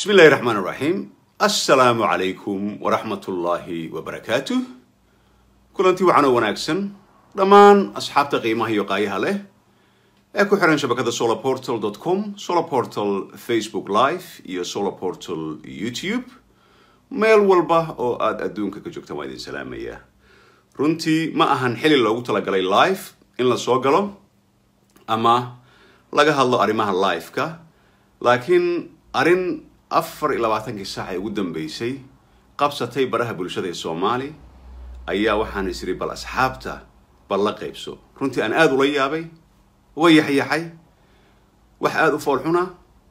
bismi illahi raxmaan iraxiim assalaamu calaykum waraxmatullaahi wabarakaatuh kulantii waxaan oo wanaagsan dhammaan asxaabta qiimaha iyo qaayaha leh ee ku xiran shabakada solarportal com solarportal facebook live iyo solarportal youtube meel walba oo aada adduunka ka joogtaan waa idin salaamaya runtii ma ahan xili loogu talagalay live in la soo galo ama laga hadlo arrimaha live-ka laakiin arrin afar iyo labaatankii saac ee ugu dambeysay qabsatay baraha bulshada ee soomaali ayaa waxaan isiri bal asxaabta bal la qaybso runtii aan aada ula yaabay uga yaxyaxay wax aada u foolxuna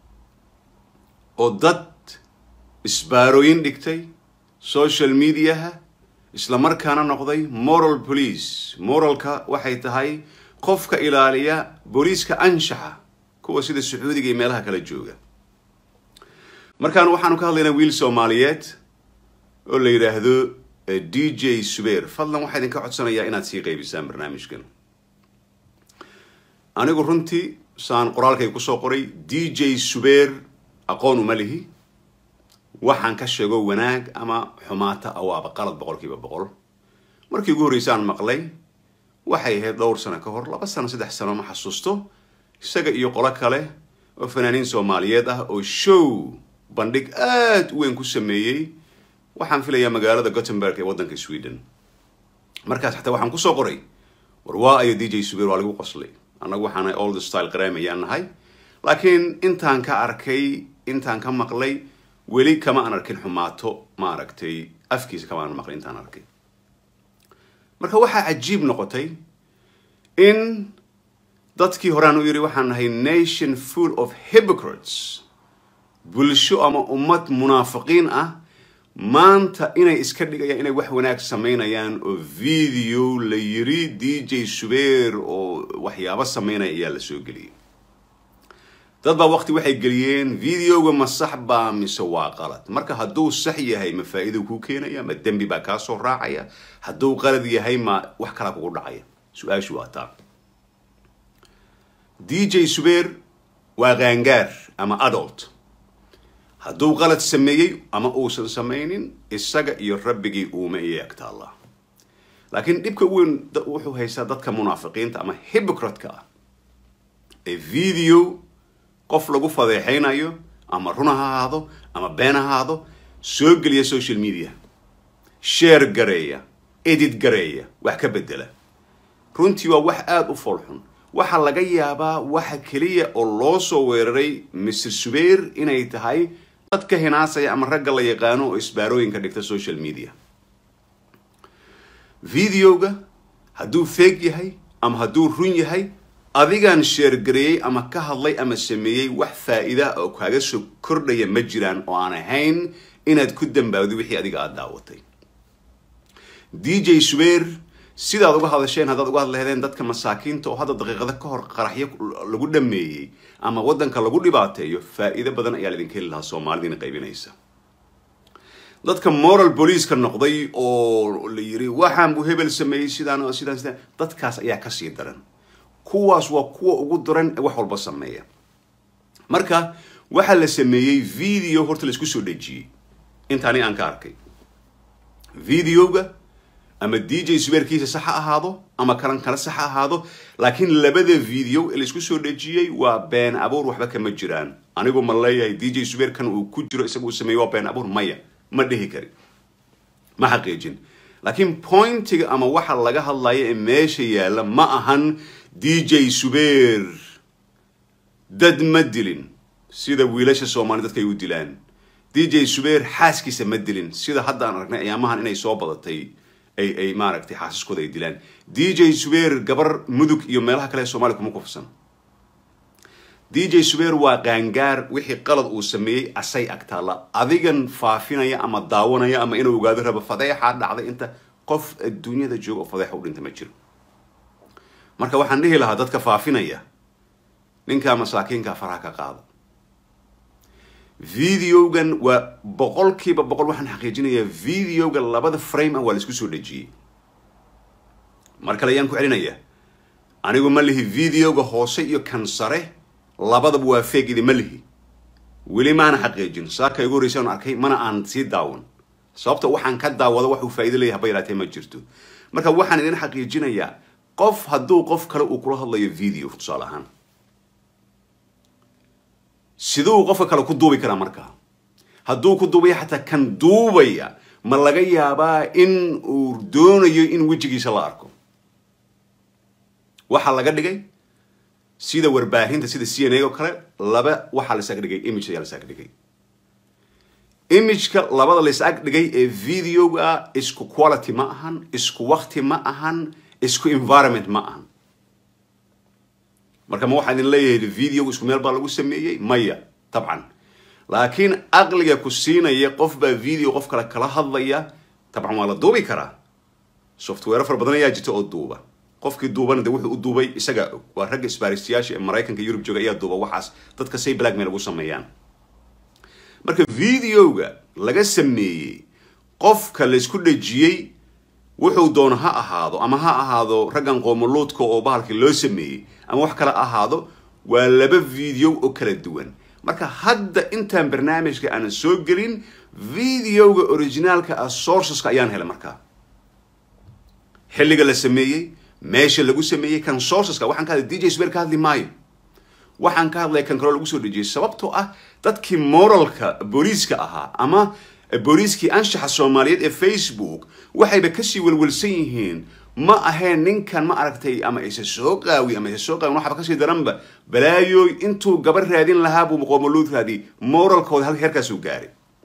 oo dad isbaarooyin dhigtay social mediaha isla markaana noqday moral police moralka waxay tahay qofka ilaaliya booliiska anshaxa kuwa sida sacuudiga iyo meelaha kala jooga markaan waxaanu ka hadlaynaa wiil soomaaliyeed oo la yidhaahdo d j subeer fadlan waxaa idinka codsanayaa inaad sii qaybisaan barnaamijkan anigu runtii saan qoraalkay kusoo qoray d j subeer aqoon uma lihi waxaan ka sheego wanaag ama xumaata awaaba qalad boqolkiiba boqol markii ugu horreysaan maqlay waxay ahayd dhowr sano ka hor laba sano saddex sano ma xasuusto isaga iyo qolo kale oo fanaaniin soomaaliyeed ah oo show bandhig aada u weyn ku sameeyey waxaan filayaa magaalada gothenburg ee waddanka sweden markaas xataa waxaan kusoo qoray war waa ayo d j subeer waa lagu qoslay annagu waxaana old style qaraam ayaan nahay laakiin intaan ka arkay intaan ka maqlay weli kama aan arkin xumaato ma aragtay afkiisa kama aan maqlay intaan arkay marka waxaa cajiib noqotay in dadkii horaan u yidhi waxaan nahay nation full of hypocrites bulsho ama ummad munaafiqiin ah maanta inay iska dhigayaan inay wax wanaag samaynayaan oo video la yiri d j subeer oo waxyaabo samaynaya ayaa la soo geliyay dad baa waqti waxay geliyeen videoga ma sax baa mise waa qalad marka hadduu sax yahay ma faa-ido kuu keenaya ma dembi baa kaa soo raacaya hadduu qalad yahay ma wax kalaa kugu dhacaya su-aashu waa taa d j subeer waa qaangaar ama adult hadduu qalad sameeyey ama uusan samaynin isaga iyo rabbigii uuma iyo egtaalla laakiin dhibka weyn wuxuu haystaa dadka munaafiqiinta ama hypocritka ah ee video qof lagu fadeexaynayo ama run ha ahaado ama been ha ahaado soo geliya social media sheer gareeya edit gareeya wax ka bedela runtii waa wax aada u foolxun waxaa laga yaabaa waxa keliya oo loo soo weeraray mr subeer inay tahay dad ka hinaasaya ama ragga la yaqaano oo isbaarooyinka dhigta social media videoga hadduu feeg yahay ama hadduu run yahay adigaan sheergareeyey ama ka hadlay ama sameeyey wax faa-ida oo kaaga soo kordhaya ma jiraan oo aan ahayn inaad ku dambaawdo wixii adiga aada daawatay d j subeer sidaad uga hadasheen haddaad uga hadlahdeen dadka masaakiinta oo hadda daqiiqada ka hor qaraxyo lagu dhameeyey ama waddanka lagu dhibaateeyo faa-iido badan ayaa laidinka heli lahaa soomaalidiina qaybinaysa dadka moral booliiska noqday oo la yiri waxaan buu hebel sameeyey sidaan sidaan sidaan dadkaas ayaa kasii daran kuwaas waa kuwa ugu daran ee wax walba sameeya marka waxaa la sameeyey video horta laisku soo dhejiyey intaani aan ka arkay videoga ama d j subeerkiisa sax ha ahaado ama kalan kale sax ha ahaado laakiin labada video ee laisku soo dhejiyey waa been abuur waxba kama jiraan anigu ma leeyahay d j subeerkan uu ku jiro isaga uu sameeyey waa been abuur maya ma dhihi kari ma xaqiijin laakiin pointiga ama waxa laga hadlaya ee meesha yaalla ma ahan d j subeer dad ma dilin sida wiilasha soomaali dadka ay u dilaan d j subeer xaaskiisa ma dilin sida hadda aan aragnay ayaamahan inay soo badatay ay ay maaragtay xaasiskooda ay dilaan d j subeer gabar mudug iyo meelaha kale ee soomaliya kuma kufsan d j subeer waa qaangaar wixii qalad uu sameeyey asay agtaalla adigan faafinaya ama daawanaya ama inuu ogaado rabo fadeexaa dhacday inta qof adduunyada jooga oo fadeexa u dhinta ma jiro marka waxaan dhihi lahaa dadka faafinaya ninkaa masaakiinkaa faraha ka qaada videogan waa boqolkiiba boqol waxaan xaqiijinayaa videoga labada frame ah waa la isku soo dhejiyey mar kale ayaan ku celinayaa anigu ma lihi videoga hoose iyo kan sare labadaba waa feeg idima lihi weli maana xaqiijin saaka igu horreysa aan arkay mana aan sii daawan sababta waxaan ka daawado wax uu faa'iido leeyahay haba yaraatee ma jirto marka waxaan idin xaqiijinayaa qof hadduu qof kale uu kula hadlayo video tusaale ahaan siduu qofka kale ku duubi karaa markaa hadduu ku duubaya xataa kan duubaya ma laga yaabaa in uu doonayo in wejigiisa la arko waxaa laga dhigay sida warbaahinta sida c n a oo kale laba waxaa la isaga dhigay image ayaa la isaga dhigay imageka labada la isaga dhigay ee videoga isku quality ma ahan isku wakti ma ahan isku environment ma ahan marka ma waxaa idin leeyahay videoga isku meel baa lagu sameeyey maya tabcan laakiin aqliga ku siinaya qof baa video qof kale kala hadlaya tabcan waa la duubi karaa software fara badan ayaa jirta oo duuba qofkii duubana de wuxuu u duubay isagaa og waa ragga isbaaristayaasha ee maraykanka yurub jooga ayaa duuba waxaas dadka say blackmail ugu sameeyaan marka videoga laga sameeyey qofka laysku dhejiyey wuxuu doono ha ahaado ama ha ahaado raggan qoomoluudka oo bahalkii loo sameeyey ama wax kale ahaado waa laba video oo kala duwan marka hadda intaan barnaamijka aanan soo gelin videoga originaalka ah sourceska ayaan helay markaa xilliga la sameeyey meesha lagu sameeyey kan sourceska waxaan ka hadlay dj swer ka hadli maayo waxaan ka hadlaya kan kaloo lagu soo dhejiyey sababtoo ah dadkii moralka booliiska ahaa ama booliiskii anshaxa soomaaliyeed ee facebook waxayba kasii welwelsan yihiin ma aheen ninkan ma aragtay ama isa soo qaawi ama isa soo qaawin waxaba kasii daranba balaayooy intuu gabar raadin lahaa buu qoomoluud raadiyey moralkooda hal heerkaasuu gaaray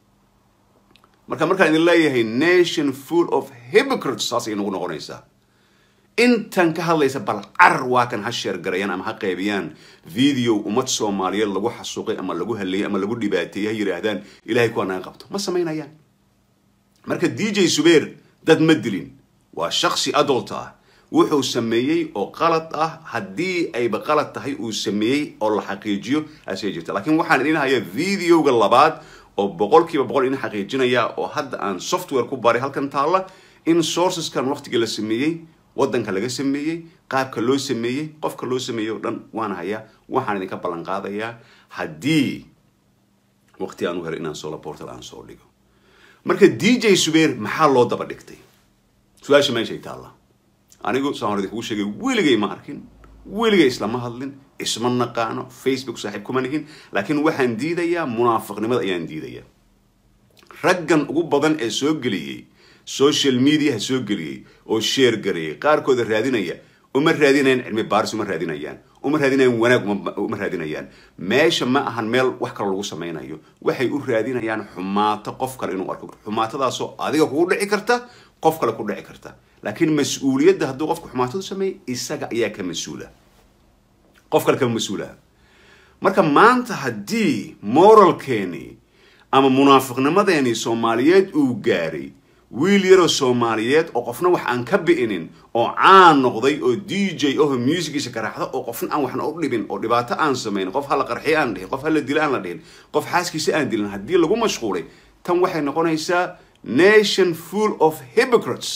marka markaan idin leeyahay nation full of hypocrites saasay nagu noqonaysaa intan ka hadlaysa bal carar waa kan ha sheergarayaan ama ha qaybiyaan video ummad soomaaliyeed lagu xasuuqay ama lagu haleeyay ama lagu dhibaateeyey ha yidhaahdaan ilahay kuwaa naga qabto ma samaynayaan marka d j subeer dad ma dilin waa shaksi adult ah wuxuu sameeyey oo qalad ah haddii ayba qalad tahay uu sameeyey oo la xaqiijiyo asee jirta laakiin waxaan idin hayaa videoga labaad oo boqolkiiba boqol idin xaqiijinaya oo hadda aan software ku baray halkan taalla in sourceskan waqtiga la sameeyey waddanka laga sameeyey qaabka loo sameeyey qofka loo sameeyey oo dhan waan hayaa waxaan idinka ballan qaadayaa haddii waqti aan u helo inaan solo portal aan soo dhigo marka d j subeer maxaa loo daba dhigtay su-aasha meeshay taalla anigu saan hor idinkugu sheegay weligay ma arkin weligay islama hadlin isma naqaano facebook saaxiib kuma nihin laakiin waxaan diidayaa munaafiqnimada ayaan diidayaa raggan ugu badan ee soo geliyey social mediaha soo geliyey oo sheer gareeyay qaarkooda raadinaya uma raadinayaan cilmi baaris uma raadinayaan uma raadinayaan wanaag uma raadinayaan meesha ma ahan meel wax kale lagu samaynayo waxay u raadinayaan xumaato qof kale inuu arko xumaatadaasoo adiga kugu dhici karta qof kale ku dhici karta laakiin mas-uuliyadda hadduu qofku xumaatadu sameeyay isaga ayaa ka mas-uula qof kale kama mas-uulaha marka maanta haddii moralkeeni ama munaafiqnimadeeni soomaaliyeed uu gaaray wiil yaroo soomaaliyeed oo qofna wax aan ka bi'inin oo caan noqday oo d j oho musigiisa garaacda oo qofna aan waxna u dhibin oo dhibaato aan samayn qof hala qarxiyo aan dhihin qof hala dilo aan la dhihin qof xaaskiisa aan dilin haddii lagu mashquulay tan waxay noqonaysaa nation full of hypocrites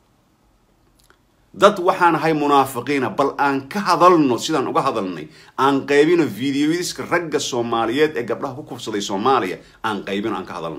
dad waxaan ahay munaafiqiina bal aan ka hadalno sidaan uga hadalnay aan qaybino videoyadiska ragga soomaaliyeed ee gabdhaha ku kufsaday soomaaliya aan qaybino aan ka hadalno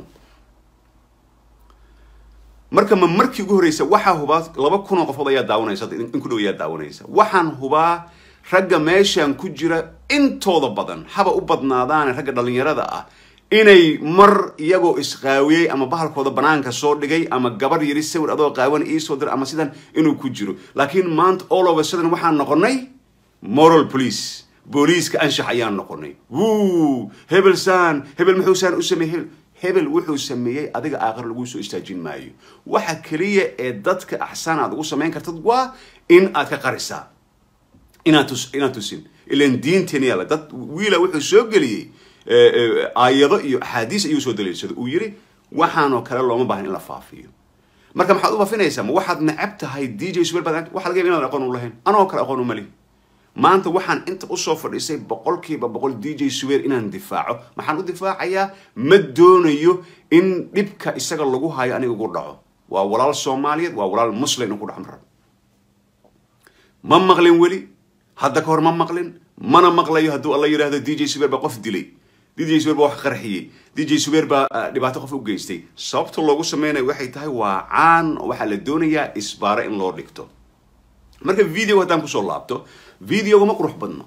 marka ma markii ugu horreysa waxaa hubaa laba kun oo qofood ayaa daawanaysa in ku dhow ayaa daawanaysa waxaan hubaa ragga meeshaan ku jira intooda badan haba u badnaadaane ragga dhallinyarada ah inay mar iyagoo isqaawiyey ama bahalkooda banaanka soo dhigay ama gabar yari sawir adoo qaawan iisoo dir ama sidan inuu ku jiro laakiin maanta all over sudden waxaan noqonay moral police booliiska anshax ayaan noqonay wuu hebel saan hebel muxuu saan u sameeyey hebel wuxuu sameeyey adiga aakhir lagu soo istaajin maayo waxa keliya ee dadka axsaan aad ugu samayn kartad waa in aad ka qarisaa inaad tus inaad tusin ilan diinteeni yaala dad wiila wuxuu soo geliyey aayado iyo axaadiis ayuu soo daliilsaday uu yiri waxaanoo kale looma baahan in la faafiyo marka maxaad u faafinaysaa ma waxaad necab tahay d j suwer baad waxa laga yaba inaan aqoon u lahayn anoo kale aqoon uma lihi maanta waxaan inta usoo fadhiisay boqolkiiba boqol d j suwer inaan difaaco maxaan u difaacayaa ma doonayo in dhibka isaga lagu hayo aniga ugu dhaco waa walaal soomaaliyeed waa walaal muslim in ku dhex maro ma maqlin weli hadda ka hor ma maqlin mana maqlayo hadduu alla yidhaahdo d j suwer ba qof dilay dj subeer baa wax qarxiyey dj subeer baa dhibaato qof u geystay sababta loogu sameynayo waxay tahay waa caan oo waxaa la doonayaa isbaaro in loo dhigto marka videoga haddaan kusoo laabto videoga ma qurux badno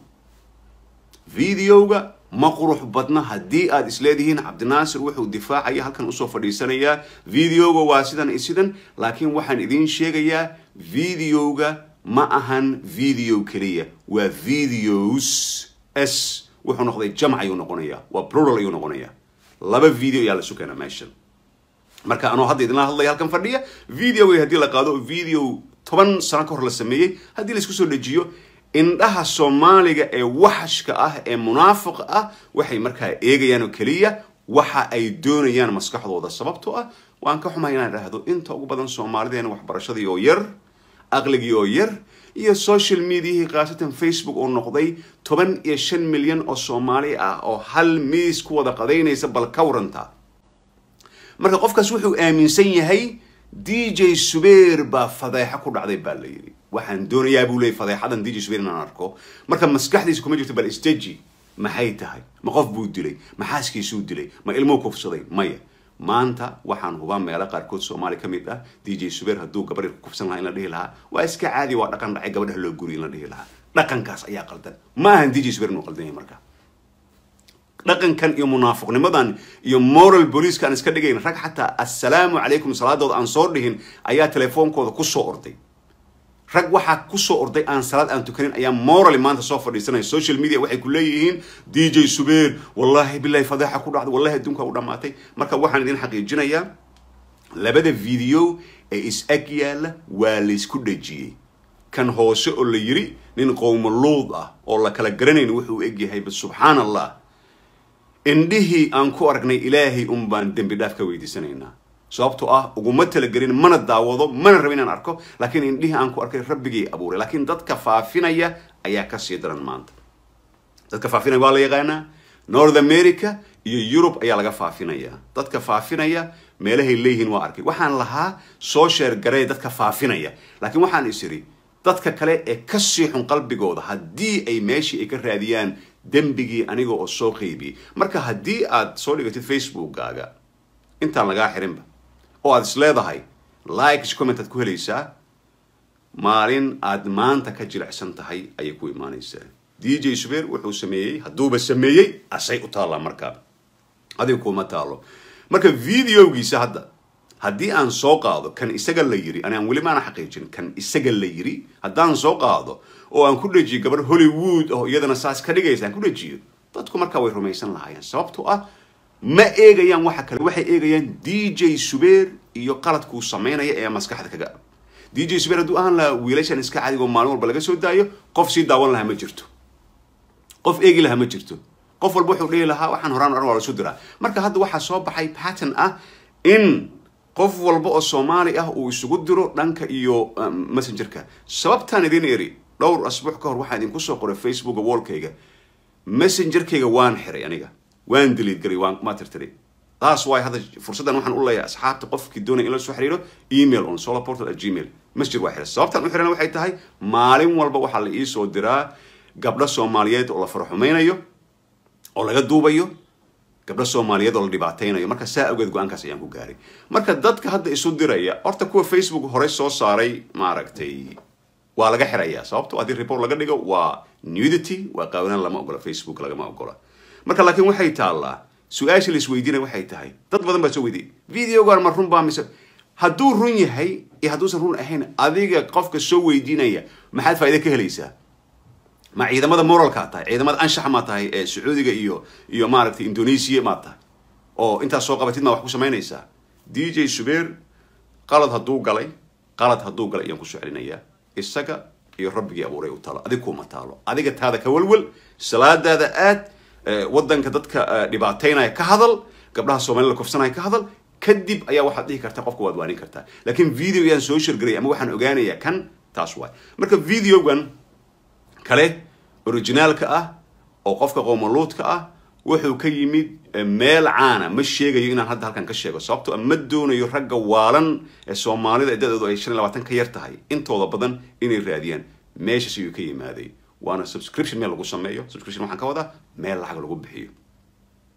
videoga ma qurux badna haddii aad isleedihiin cabdinaasir wuxuu difaacaya halkan usoo fadhiisanayaa videoga waa sidan iyo sidan laakiin waxaan idiin sheegayaa videoga ma ahan video keliya waa videos s wuxuu noqday jamc ayuu noqonayaa waa plural ayuu noqonayaa laba video ayaa la sukana meeshan marka anoo hadda idinla hadlaya halkan fadhiya videoga haddii la qaado video toban sano ka hor la sameeyey haddii la isku soo dejiyo indhaha soomaaliga ee waxashka ah ee munaafiqa ah waxay markaa eegayaan oo keliya waxa ay doonayaan maskaxdooda sababtoo ah waan ka xumahay inaan idhaahdo inta ugu badan soomaalideena waxbarashadii oo yar aqligii oo yar iyo social mediahii khaasatan facebook oo noqday toban iyo shan milyan oo soomaali ah oo hal miis ku wada qadaynaysa bal ka waranta marka qofkaas wuxuu aaminsan yahay d j subeer baa fadeexo ku dhacday baa la yidhi waxaan doonayaa buu leeyay fadeexadan d j subeer inaan arko marka maskaxdiisa kuma jirto bal steji maxay tahay ma qof buu dilay ma xaaskiisuu dilay ma ilmuu kufsaday maya maanta waxaan hubaa meelo qaarkood soomaali ka mid ah d j subeer hadduu gabadhi ku kufsan lahaa in la dhihi lahaa waa iska caadi waa dhaqan dhacay gabadhaha loo guriy in la dhihi lahaa dhaqankaas ayaa qaldan ma ahan d j subeer inuu qaldan yahay marka dhaqankan iyo munaafiqnimadan iyo moral booliiska aan iska dhigayn rag xataa assalaamu calaykum salaadooda aan soo dhihin ayaa telefoonkooda kusoo orday rag waxaa kusoo orday aan salaad aan tukanin ayaa morally maanta soo fadhiisanaya social media waxay ku leeyihiin d j subeer wallahi bilahi fadeexa ku dhacday wallahi adduunka u dhamaatay marka waxaan idin xaqiijinayaa labada video ee is ag yaalla waa laysku dhejiyey kan hoose oo la yiri nin qowmaluud ah oo la kala garanayn wuxuu eg yahay subxaan allah indhihii aan ku aragnay ilaahay un baan dembi dhaaf ka weydiisanaynaa sababtoo ah uguma talagelin mana daawado mana raba inaan arko laakiin indhihii aan ku arkay rabbigii abuuray laakiin dadka faafinaya ayaa kasii daran maanta dadka faafinaya waa la yaqaanaa north america iyo yurub ayaa laga faafinaya dadka faafinaya meelahay leeyihiin waa arkay waxaan lahaa soo sheer garee dadka faafinaya laakiin waxaan is iri dadka kale ee kasii xun qalbigooda haddii ay meeshii ay ka raadiyaan dembigii aniga oo soo qeybiyey marka haddii aad soo dhigatid facebookkaaga intaan lagaa xirinba oo aad is leedahay likes comment aad ku helaysaa maalin aad maanta ka jilicsan tahay ayay ku imaanaysaa d j subeer wuxuu sameeyey hadduuba sameeyey asay u taallaa markaa adiga kuma taalo marka videogiisa hadda haddii aan soo qaado kan isaga la yiri ani aan weli maana xaqiijin kan isaga la yiri haddaan soo qaado oo aan ku dhejiyo gabar hollywood oo iyadana saas ka dhigaysa aan ku dhejiyo dadku markaa way rumaysan lahaayeen sababtoo ah ma eegayaan waxa kale waxay eegayaan d j subeer iyo qaladkuu samaynaya ee maskaxda kaga d j subeer hadduu ahaan lahaa wiilashan iska cadigoo maalin walba laga soo daayo qof sii daawan lahaa ma jirto qof eegi lahaa ma jirto qof walba wuxuu dhihi lahaa waxaan horaan oran waa lasu diraa marka hadda waxaa soo baxay pattern ah in qof walba oo soomaali ah uu isugu diro dhanka iyo messengerka sababtaan idin iri dhowr asbuuc ka hor waxaan idinku soo qoray facebooka wallkayga messengerkayga waan xiray aniga waan diliid garay waan ma tirtiray taas waay hadda fursaddan waxaan u leeyahay asxaabta qofkii doonaya in la soo xiriiro email on solarportal at gmail messenger waa xiray sababtaan u xirana waxay tahay maalin walba waxaa la iisoo diraa gabdho soomaaliyeed oo la faraxumaynayo oo laga duubayo gabdho soomaaliyeed oo la dhibaataynayo marka saa awgeed go-aankaas ayaan ku gaaray marka dadka hadda isu diraya horta kuwa facebook horey soo saaray maaragtay waa laga xirayaa sababto haddii report laga dhigo waa nudity waa qaawanaan lama ogola facebook lagama ogola marka laakiin waxay taallaa su-aasha la isweydiinaya waxay tahay dad badan baa soo weydiyay videogan ma run baa mise hadduu run yahay iyo hadduusan run ahayn adiga qofka soo weydiinaya maxaad faa'iida ka helaysaa ma ciidamada moralkaa tahay ciidamada anshaxa maa tahay ee sacuudiga iyo iyo maaragtay indonesia maad tahay oo intaas soo qabatid maa wax ku samaynaysaa d j subeer qalad hadduu galay qalad hadduu galay ayaan kusoo celinayaa isaga iyo rabbigii abuuray u taalo adig kuma taalo adiga taada ka welwel salaadaada aad waddanka dadka dhibaataynaya ka hadal gabdhaha soomaalida kofsanaya ka hadal kadib ayaa waxaad dhihi kartaa qofka waad waanin kartaa laakiin video yaan soo shirgaray ama waxaan ogaanayaa kan taas waay marka videogan kale originaalka ah oo qofka qowmaluudka ah wuxuu ka yimid meel caana ma sheegayo inaan hadda halkan ka sheego sababto ma doonayo ragga waalan ee soomaalida da-doodu ay shan iyo labaatan ka yar tahay intooda badan inay raadiyaan meeshaas ayuu ka yimaaday waana subscription meel lagu sameeyo subscription waxaan ka wadaa meel lacag lagu bixiyo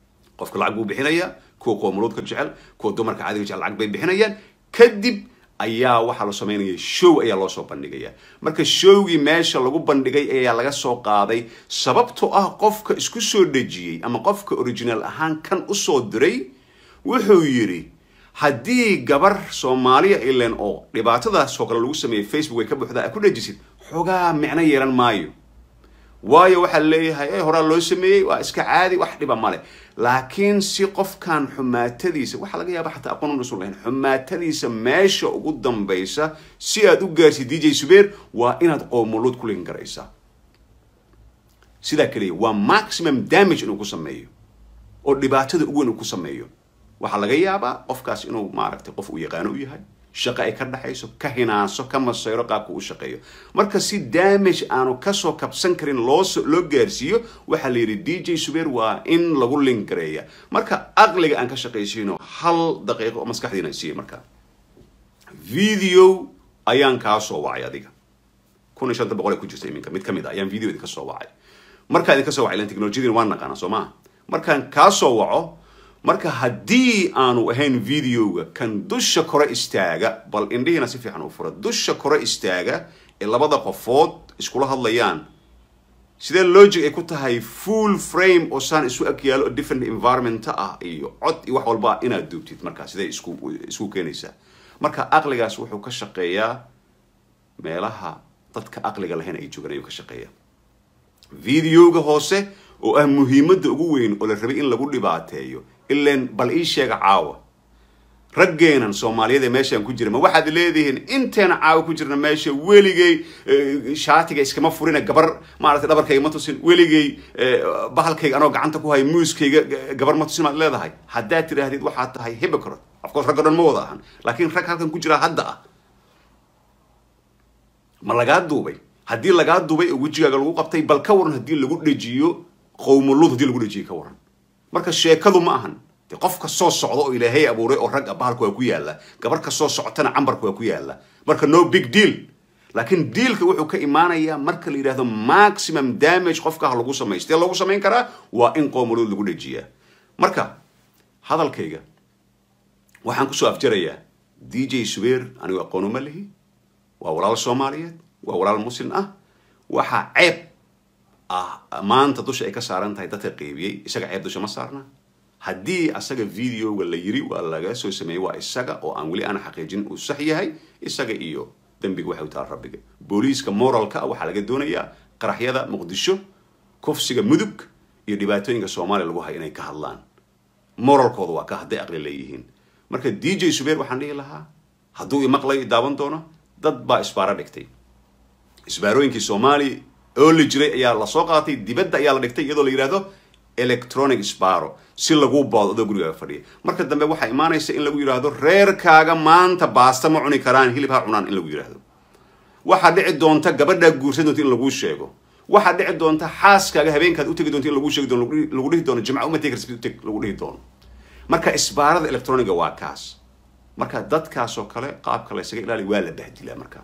qofka lacag buu bixinayaa kuwa qoomuluudka jecel kuwa dumarka caadiga jecel lacag bay bixinayaan kadib ayaa waxaa la samaynaya show ayaa loo soo bandhigaya marka showgii meesha lagu bandhigay ayaa laga soo qaaday sababtoo ah qofka isku soo dhejiyey ama qofka original ahaan kan usoo diray wuxuu yidhi haddii gabar soomaaliya ilen oo dhibaatadaasoo kale lagu sameeyey facebook way ka buuxdaa a ku dhejisid xoogaa micno yeelan maayo waayo waxaa leeyahay e horaa loo sameeyey waa iska caadi wax dhiba male laakiin si qofkan xumaatadiisa waxaa laga yaaba xataa aqoon usan lahayn xumaatadiisa meesha ugu dambaysa si aad u gaarsid d j subeer waa inaad qoomuluud ku lin garaysaa sidaa keliya waa maximum damage inuu ku sameeyo oo dhibaatada ugu weyn uu ku sameeyo waxaa laga yaabaa qofkaas inuu maaragtay qof uu yaqaano u yahay shaqo ay ka dhexayso ka hinaaso ka masayro qaabka u shaqeeyo marka si damage aanu kasoo kabsan karin loo loo gaarsiiyo waxaa la yidhi d j subeer waa in lagu link gareeya marka aqliga aan ka shaqaysiino hal daqiiqo oo maskaxdiina siiya marka video ayaan kaa soo wacay adiga kun iyo shanta boqol ee ku jirta iminka mid ka mid a ayaan video idinka soo wacay markaa idinka soo wacay ilan technologiyadina waan naqaana soo maa markaan kaa soo waco marka haddii aanu ahayn videoga kan dusha kore istaaga bal indhihiina si fiican u fura dusha kore istaaga ee labada qofood iskula hadlayaan sidee logic ay ku tahay full frame oo saan isu ag yaalo oo different environment ah iyo cod iyo wax walba inaad duubtid marka sidee isku isku keenaysaa marka aqligaas wuxuu ka shaqeeyaa meelaha dadka aqliga lahayn ay joogaan ayuu ka shaqeeyaa videoga hoose oo ah muhiimadda ugu weyn oo la rabay in lagu dhibaateeyo ilan bal ii sheega caawa raggeenan soomaaliyeed ee meeshaan ku jira ma waxaad leedihiin inteena caawa ku jirna meesha weligay shaatiga iskama furina gabar maaragtay dhabarkayga ma tusin weligay bahalkayga anoo gacanta ku haya muuskayga gabar ma tusin maad leedahay haddaad tidhaahdid waxaad tahay hypocrite of course ragga dhan ma wada ahan laakiin rag halkan ku jira hadda ah ma lagaa duubay haddii lagaa duubay oo wejigaaga lagu qabtay bal ka waran haddii lagu dhejiyo qowmuluud haddii lagu dhejiyo ka waran marka sheekadu ma ahan de qof ka soo socda oo ilaahay abuuray oo rag bahalka waa ku yaala gabar ka soo socotana cambarka waa ku yaala marka no big deal laakiin dealka wuxuu ka imaanayaa marka la yidhahdo maximum damage qofka ha lagu samaystee lagu samayn karaa waa in qowmuluud lagu dhejiyaa marka hadalkayga waxaan kusoo afjarayaa d j subeer anigu aqoon uma lihi waa walaal soomaaliyeed waa walaal muslim ah waxaa ceeb ah maanta dusha ay ka saaran tahay dadka qeybiyey isaga ceeb dusha ma saarna haddii asaga videoga la yiri waa laga soo sameeyey waa isaga oo aan weli aan xaqiijin uu sax yahay isaga iyo dembiga waxay u tahay rabbiga booliiska moralka ah waxaa laga doonayaa qaraxyada muqdisho kufsiga mudug iyo dhibaatooyinka soomaaliya lagu hayo inay ka hadlaan moralkooda waa ka hadday aqli leeyihiin marka d j subeer waxaan dhihi lahaa hadduu imaqlay daawan doono dad baa isbaaro dhigtay isbaarooyinkii soomaaliya oo la jiray ayaa lasoo qaatay dibadda ayaa la dhigtay iyadoo la yidhahdo electronic sparo si lagu boodo adoo gurigaaga fadhiya marka dambe waxaa imaanaysa in lagu yidhaahdo reerkaaga maanta baasta ma cuni karaan hilib ha cunaan in lagu yidhaahdo waxaa dhici doonta gabadhaa guursan doonta in laguu sheego waxaa dhici doonta xaaskaaga habeenkaad utegi doonta in laguu sheegi doono lagu dhihi doono jimca uma tegi karsid uteg lagu dhihi doono marka isbaarada electroniga waa kaas marka dadkaas oo kale qaabka la ysaga ilaaliya waa la bahdilaa marka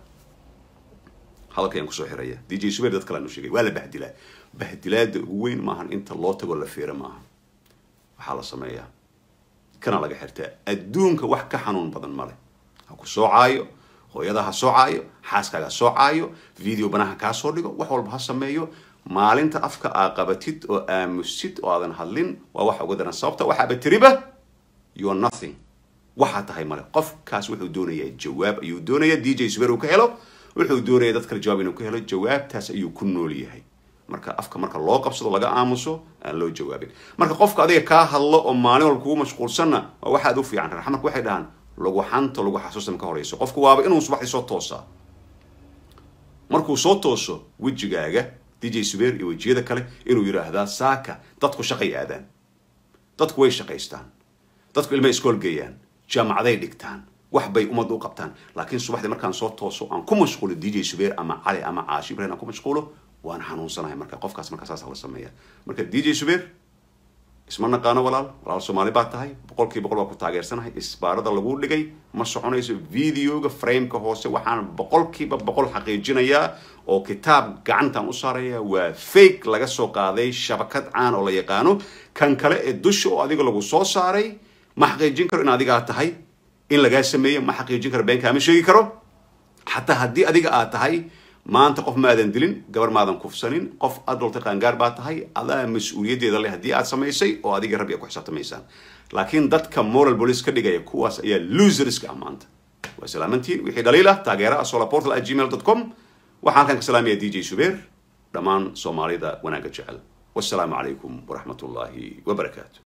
hadalkayaan kusoo xiraya d j subeer dad kale anu sheegay waa la bahdilaa bahdilaada ugu weyn maahan inta loo tagoo la fiira maaha waxaa la sameeyaa kana laga xirtaa adduunka wax ka xanuun badan male ha ku soocaayo hooyada ha soocaayo xaaskaaga ha soocaayo video banaha kaa soo dhigo wax walba ha sameeyo maalinta afka aa qabatid oo aamusid oo aadan hadlin waa waxa uga daran sababta waxaaba tiriba you are nothing waxaa tahay male qofkaas wuxuu doonayaa jawaab ayuu doonaya d j subeer uu ka helo wuxuu doonaya dad kale jawaab inuu ka helo jawaabtaas ayuu ku nool yahay marka afka marka loo qabsado laga aamuso aan loo jawaabin marka qofka adiga kaa hadlo oo maalin walba kugu mashquulsanna waa waxaad u fiican reer xamarka waxay dhahaan lagu xanto lagu xasuustan ka horeyso qofku waaba inuu subaxdii soo toosaa markuu soo tooso wejigaaga d j subeer iyo wejiyada kale inuu yidhaahdaa saaka dadku shaqay aadaan dadku way shaqaystaan dadku ilmay iskool geeyaan jaamacaday dhigtaan wax bay ummadda u qabtaan laakiin subaxdii markaan soo tooso aan ku mashquulo d j subeer ama cali ama caashi ibrahim aan ku mashquulo waan xanuunsanahay marka qofkaas markaa saas la sameeya marka d j subeer isma naqaano walaal walaal soomaali baa tahay boqolkii boqol baa ku taageersanahay isbaarada lagu dhigay ma soconayso videoga frameka hoose waxaan boqolkiiba boqol xaqiijinayaa oo kitaab gacantan u saaraya waa fake laga soo qaaday shabakad caan oo la yaqaano kan kale ee dusha oo adiga lagu soo saaray ma xaqiijin karo in adigaa tahay in lagaa sameeyo ma xaqiijin karo been kaama sheegi karo xataa haddii adiga aad tahay maanta qof maadan dilin gabar maadan kufsanin qof adolta qaangaar baa tahay adaa mas-uuliyaddeeda leh haddii aad samaysay oo adiga rabbi a ku xisaabtamaysaan laakiin dadka moral police ka dhigaya kuwaas ayaa loserska ah maanta waa salaamantiin wixii dhaliil ah taageera solaportal at gmail dot com waxaan halkan ka salaamaya d j subeer dhammaan soomaalida wanaagga jecel wassalaamu calaykum waraxmat ullaahi wabarakaatu